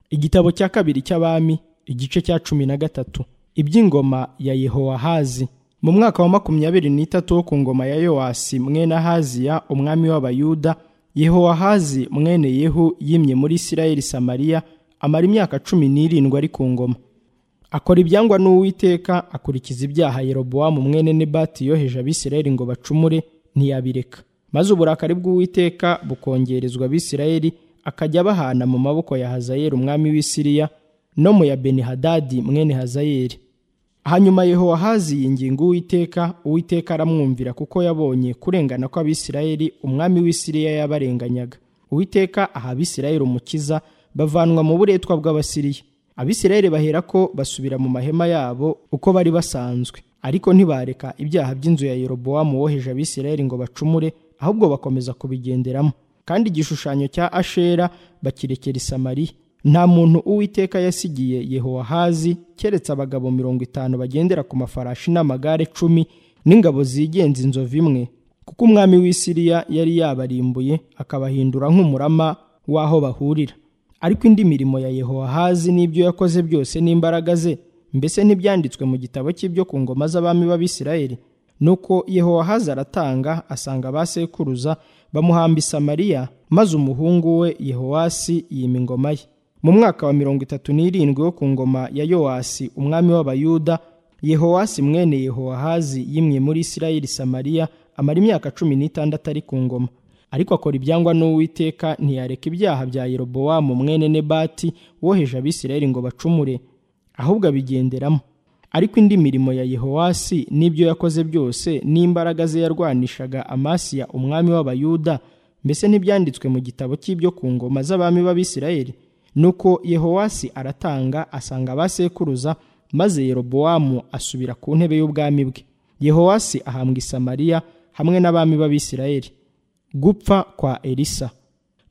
igitabo cya kabiri cy'abami igice cya cumi na gatatu iby'ingoma ya yehowahazi mu mwaka wa makumyabiri n'itatu wo ku ngoma ya yowasi mwene ahaziya umwami w'abayuda yehowahazi mwene yehu yimye muri isirayeli samariya amara imyaka cumi n'irindwi ari ku ngoma akora ibyangwa n'uwiteka akurikiza ibyaha yerobowamu mwene nebati yoheje abisirayeli ngo bacumure ntiyabireka maze uburakari bw'uwiteka bukongerezwa abisirayeli akajya abahana mu maboko ya hazayeli umwami w'isiriya no mu ya benihadadi mwene hazayeli hanyuma yehowahazi yinginga uwiteka uwiteka aramwumvira kuko yabonye kurengana kw'abisirayeli umwami w'isiriya yabarenganyaga uwiteka aha abisirayeli umukiza bavanwa mu buretwa bw'abasiriya abisirayeli bahera ko basubira mu mahema yabo uko bari basanzwe ariko ntibareka ibyaha by'inzu ya yerobowamu woheje abisirayeli ngo bacumure ahubwo bakomeza kubigenderamo kandi igishushanyo cya ashera bakirekera i samariya nta muntu uwiteka yasigiye yehowahazi keretse abagabo mirongo itanu bagendera ku mafarashi n'amagare cumi n'ingabo zigenza inzovu imwe kuko umwami w'isiriya yari yabarimbuye akabahindura nk'umurama w'aho bahurira ariko indi mirimo ya yehowahazi n'ibyo yakoze byose n'imbaraga ze mbese ntibyanditswe mu gitabo cy'ibyo ku ngoma z'abami b'abisirayeli nuko yehowahazi aratanga asanga ba sekuruza bamuhamba i samariya maze umuhungu we yehowasi yima ingoma ye mu mwaka wa mirongo itatu n'irindwi wo ku ngoma ya yowasi umwami w'abayuda yehowasi mwene yehowahazi yimwe muri isirayeli samariya amara imyaka cumi n'itandatu ari ku ngoma ariko akora ibyangwa n'uwiteka ntiyareka ibyaha bya yerobowamu mwene nebati woheje abisirayeli ngo bacumure ahubwo abigenderamo ariko indi mirimo ya yehowasi n'ibyo yakoze byose n'imbaraga ze yarwanishaga amasiya umwami w'abayuda mbese ntibyanditswe mu gitabo cy'ibyo ku ngoma z'abami b'abisirayeli nuko yehowasi aratanga asanga abasekuruza maze yerobowamu asubira ku ntebe y'ubwami bwe yehowasi ahambwa i samariya hamwe n'abami b'abisirayeli gupfa kwa elisa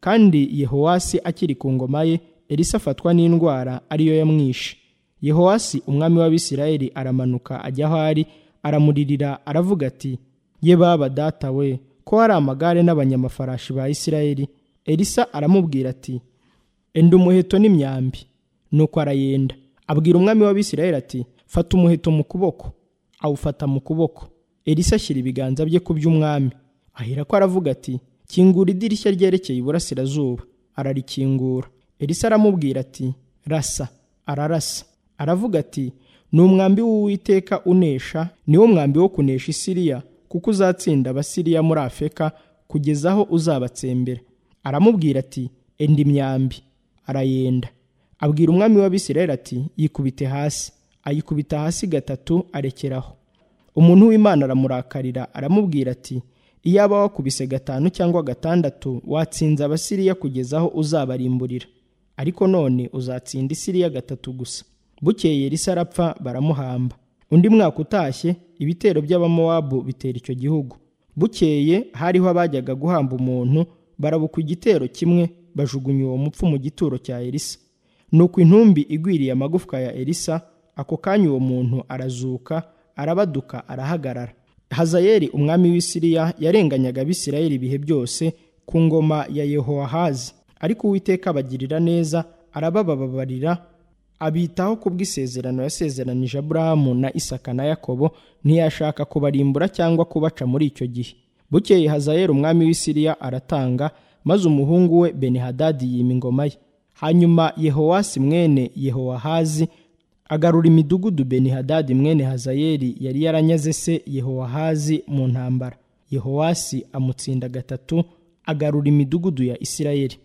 kandi yehowasi akiri ku ngoma ye elisa afatwa n'indwara ariyo yamwishe yehowasi umwami w'abisirayeli aramanuka ajya aho ari aramuririra aravuga ati ye baba data we ko hari amagare n'abanyamafarashi ba isirayeli elisa aramubwira ati enda umuheto n'imyambi nuko arayenda abwira umwami w'abisirayeli ati fata umuheto mu kuboko awufata mu kuboko elisa ashyira ibiganza bye ku by'umwami ahera ko aravuga ati kingura idirishya ryerekeye iburasirazuba ararikingura elisa aramubwira ati rasa ararasa aravuga ati ni umwambi w'uwiteka unesha niwo mwambi wo kunesha isiriya kuko uzatsinda abasiriya muri afeka kugeza aho uzabatsembera aramubwira ati enda imyambi arayenda abwira umwami w'abisirayeli ati yikubite hasi ayikubita hasi gatatu arekeraho umuntu w'imana aramurakarira aramubwira ati iyaba wakubise gatanu cyangwa gatandatu watsinze abasiriya kugeza aho uzabarimburira ariko none uzatsinda isiriya gatatu gusa bukeye risa arapfa baramuhamba undi mwaka utashye ibitero by'abamowabu bitera icyo gihugu bukeye hariho abajyaga guhamba umuntu barabuka igitero kimwe bajugunya uwo mupfu mu gituro cya elisa nuko intumbi igwiriye amagufwa ya elisa ako kanya uwo muntu arazuka arabaduka arahagarara hazayeli umwami w'isiriya yarenganyaga abisirayeli ibihe byose ku ngoma ya yehowahazi ariko uwiteka abagirira neza arabababarira abitaho kubw'isezerano yasezeranije aburahamu na isaka na yakobo ntiyashaka kubarimbura cyangwa kubaca muri icyo gihe bukeye hazayeli umwami w'isiriya aratanga maze umuhungu we benihadadi yima ingoma ye hanyuma yehowasi mwene yehowahazi agarura imidugudu benihadadi mwene hazayeli yari yaranyaze se yehowahazi mu ntambara yehowasi amutsinda gatatu agarura imidugudu ya isirayeli